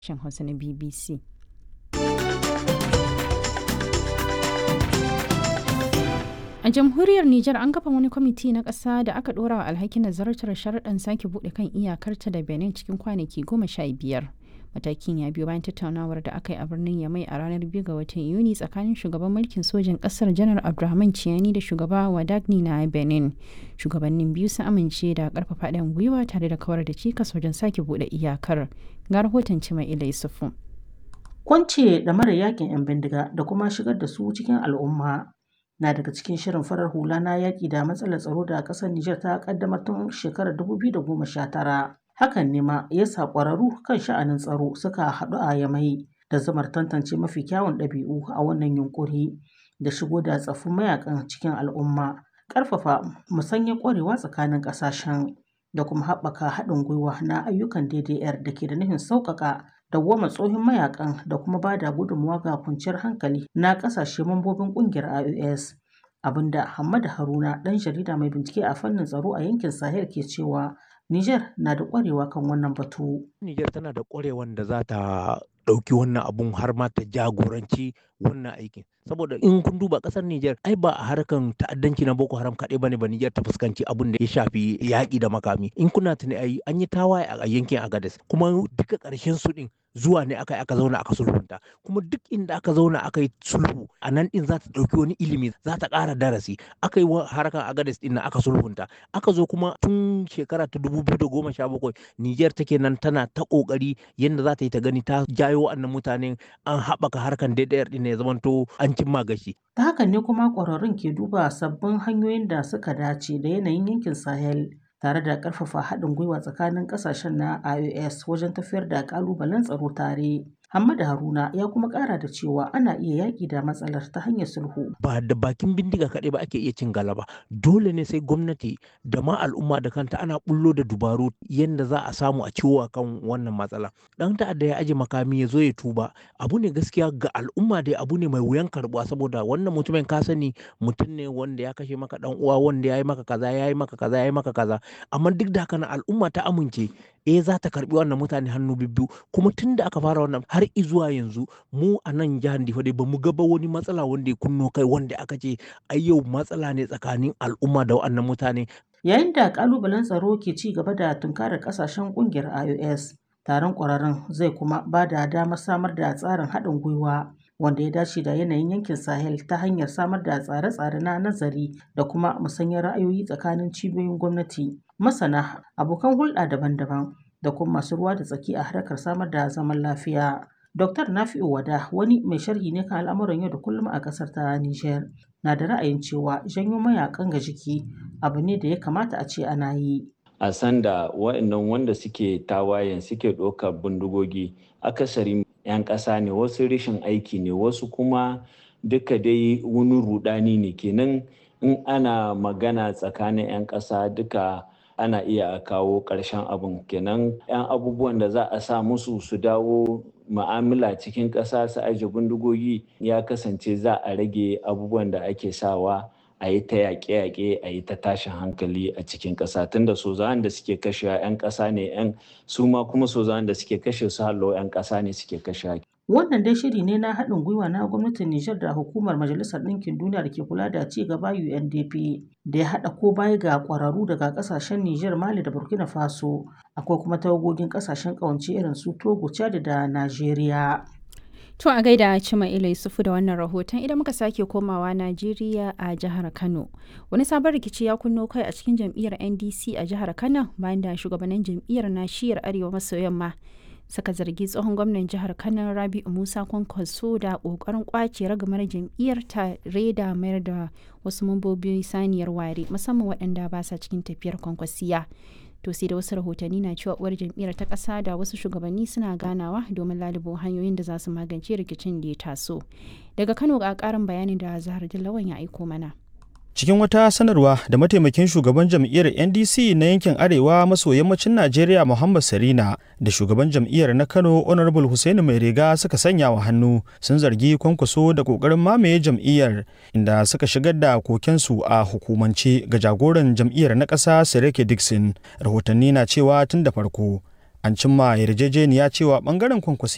sashen Hausa na BBC. A jamhuriyar Nijar an kafa wani kwamiti na ƙasa da aka ɗora wa alhakin nazartar sharaɗin sake buɗe kan iyakarta da Benin cikin kwanaki goma sha biyar. Matakin ya biyo bayan tattaunawar da aka yi a birnin Yamai a ranar biyu ga watan Yuni tsakanin shugaban mulkin sojin ƙasar Janar Abdulrahman Ciyani da shugaba Wadagni na Benin. Shugabannin biyu sun amince da ƙarfafa haɗin gwiwa tare da kawar da cikas wajen sake buɗe iyakar. Ga rahoton Cima Ila Yusufu. Kwance da mara yakin 'yan bindiga da kuma shigar da su cikin al'umma na daga cikin shirin farar hula na yaƙi da matsalar tsaro da ƙasar Nijar ta ƙaddamar tun shekarar 2019. Hakan ne ma ya sa ƙwararru kan sha'anin tsaro suka haɗu a Yamai da zamar tantance mafi kyawun ɗabi'u a wannan yunƙuri da shigo da tsaffin mayakan cikin al'umma, ƙarfafa musanyar ƙwarewa tsakanin ƙasashen da kuma haɓaka haɗin gwiwa na ayyukan DDR da ke da nufin sauƙaƙa dawwama tsohon mayakan da kuma ba da gudunmawa ga kwanciyar hankali na ƙasashe mambobin ƙungiyar IOS. Abinda Hamad Haruna ɗan jarida mai bincike a fannin tsaro a yankin Sahel ke cewa Niger na da ƙwarewa kan wannan batu. Niger tana da ƙwarewan da za ta ɗauki wannan abun har ma ta jagoranci wannan aikin. Saboda in kun duba ƙasar Niger ai ba a harkan ta'addanci na Boko Haram kaɗai bane ba Niger ta fuskanci abun da ya shafi yaƙi da makami. In kuna tuni ai an yi tawaye a yankin Agadez kuma duka ƙarshen su ɗin zuwa ne aka aka zauna aka sulhunta kuma duk inda aka zauna aka yi sulhu a nan din za ta ɗauki wani ilimi za ta ƙara darasi aka yi harkar agades din aka sulhunta aka zo kuma tun shekara ta dubu biyu da goma sha bakwai niger take nan tana ta ƙoƙari yadda za ta yi ta gani ta jayo wa'annan mutanen an haɓaka harkar DDR din ya zamanto an cimma gashi. ta hakan ne kuma ƙwararrun ke duba sabbin hanyoyin da suka dace da yanayin yankin sahel tare da ƙarfafa haɗin gwiwa tsakanin ƙasashen na IOS wajen tafiyar da ƙalubalen tsaro tare. Hamada Haruna ya kuma ƙara da cewa ana iya yaƙi da matsalar ta hanyar sulhu. Ba da bakin bindiga kaɗai ba ake iya cin galaba. Dole ne sai gwamnati da ma al'umma da kanta ana bullo da dubaru yadda za a samu a ciwo kan wannan matsala. Ɗan ta'adda ya aje makami ya zo ya tuba. Abu ne gaskiya ga al'umma dai abu ne mai wuyan karɓuwa saboda wannan mutumin ka sani mutum ne wanda ya kashe maka ɗan uwa wanda ya yi maka kaza ya yi maka kaza ya yi maka kaza. Amma duk da haka al'umma ta amince eh za ta karbi wannan mutane hannu bibbiyu kuma tun da aka fara wannan har izuwa yanzu mu a nan jihar Difa dai bamu gaba wani matsala wanda ya kunno kai wanda aka ce ai yau matsala ne tsakanin al'umma da wannan mutane yayin da kalubalen tsaro ke ci gaba da tunkarar kasashen kungiyar IOS taron kwararren zai kuma ba da damar samar da tsarin haɗin gwiwa wanda ya dace da yanayin yankin sahel ta hanyar samar da tsare-tsare na nazari da kuma musanyar ra'ayoyi tsakanin cibiyoyin gwamnati masana abokan hulɗa daban-daban da kuma masu ruwa da tsaki a harkar samar da zaman lafiya Dr. Nafi'u Wada wani mai sharhi ne kan al'amuran yau da kullum a ƙasar ta Nijar na da ra'ayin cewa janyo mayakan ga jiki abu ne da ya kamata a ce ana yi. A sanda wa'annan wanda suke tawayen suke ɗaukar bindigogi akasari 'yan ƙasa ne wasu rashin aiki ne wasu kuma duka dai wani rudani ne kenan in ana magana tsakanin 'yan ƙasa duka ana iya kawo ƙarshen abin kenan 'yan abubuwan da za a sa musu su dawo ma'amala cikin ƙasa su aje bindigogi ya kasance za a rage abubuwan da ake sawa a yi ta yaƙe-yaƙe a yi ta tashin hankali a cikin ƙasa tunda sozawan da suke kashewa 'yan ƙasa ne 'yan su ma kuma sozawan da suke kashe su hallo 'yan ƙasa ne suke kashewa Wannan dai shiri ne na haɗin gwiwa na gwamnatin Nijar da hukumar Majalisar Ɗinkin Duniya da ke kula da ci gaba UNDP da ya haɗa ko baya ga ƙwararru daga ƙasashen Nijar, Mali da Burkina Faso. Akwai kuma tawagogin ƙasashen ƙawance irin su Togo, Chad da Najeriya. To a gaida Cima Ila Yusufu da wannan rahoton idan muka sake komawa Najeriya a jihar Kano. Wani sabon rikici ya kunno kai a cikin jam'iyyar NDC a jihar Kano bayan da shugabannin jam'iyyar na shiyar Arewa maso yamma suka zargi tsohon gwamnan jihar kano rabi'u musa kwankwaso da kokarin kwace ragamar jam'iyyar tare da mayar da wasu mambobi saniyar ware musamman waɗanda ba sa cikin tafiyar kwankwasiya to sai da wasu rahotanni na cewa uwar jam'iyyar ta ƙasa da wasu shugabanni suna ganawa domin lalubo hanyoyin da za su magance rikicin da ya taso daga kano ga ƙarin bayanin da zahar dillawan ya aiko mana cikin wata sanarwa da mataimakin shugaban jam'iyyar ndc na yankin arewa maso yammacin najeriya muhammad sarina da shugaban jam'iyyar na kano honorable hussaini mai riga suka sanya wa hannu sun zargi kwankwaso da kokarin mamaye jam'iyyar inda suka shigar da kokensu a hukumance ga jagoran jam'iyyar na ƙasa sirike dixon rahotanni na cewa tun da farko an cimma yarjejeniya cewa bangaren kwankwasi